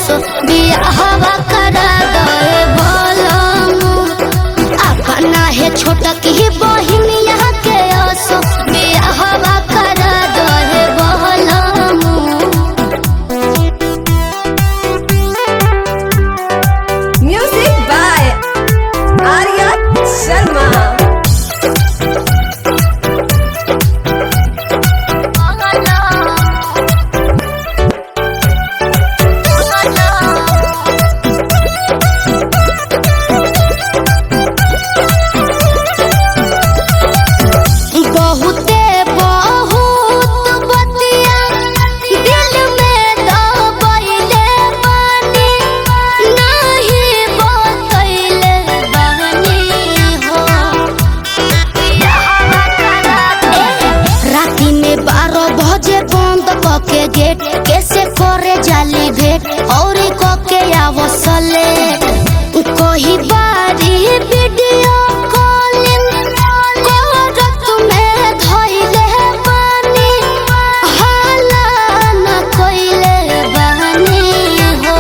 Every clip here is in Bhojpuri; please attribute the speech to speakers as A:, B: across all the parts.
A: असो बियाहवा करा दे बोलमु अपना है छोटा की बहिनिया के असो बियाहवा करा दे बोलमु
B: Music by Arya Sharma.
A: बहुते बहुत बतिया दिल में दबैले बानी नहीं बतैले बानी हो राती में बारह बजे बंद कके गेट कैसे करे जाली भेट और कके आवसले कही बारी वीडियो कॉलिंग करत में धइले बानी हाला न कइले बानी हो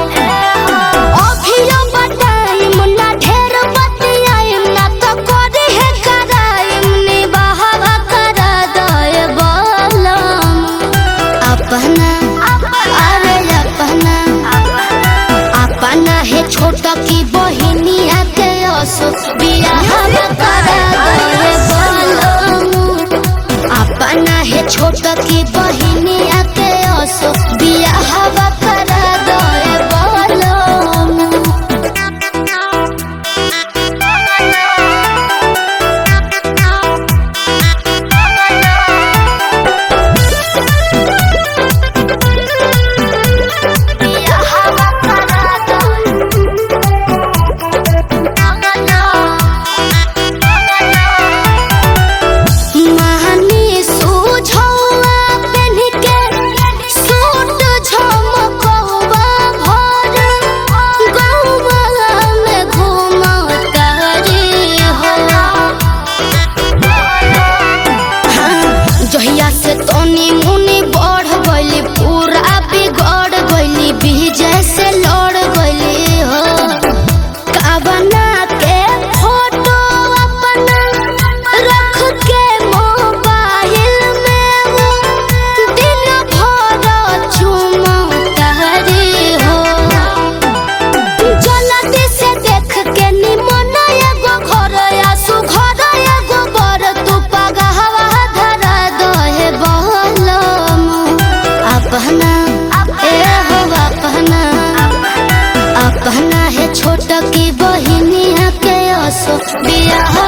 A: अभियो बताइम ना ढेर बतियाइम ना तो करे है कराइम नी बहावा करा दए बोलम अपना अरे अपना अपना है छोटा की बहिनिया के असो बियाहवा करा दए बोलम अपना है छोटा की बहिनिया के असो बियाहवा करा दए बोलम महानी सुझौआ पेन्ह के सूट झमकौआ भर गौआ में घूमतारी हो जहिया से तनी मुनी बढ़ गइली पूरा बिगड़ गइली विजय से लड़ गइली हो कावना के फोटो अपना रख के मोबाइल में वो दिन भर चुमतारी हो जल्दी से देख के निमन एगो घर आसु घर एगो बर तू पगहवा धरा दहे बहलम अपना ए हो अपना अपना है छोट की बहिनिया के असो बियाह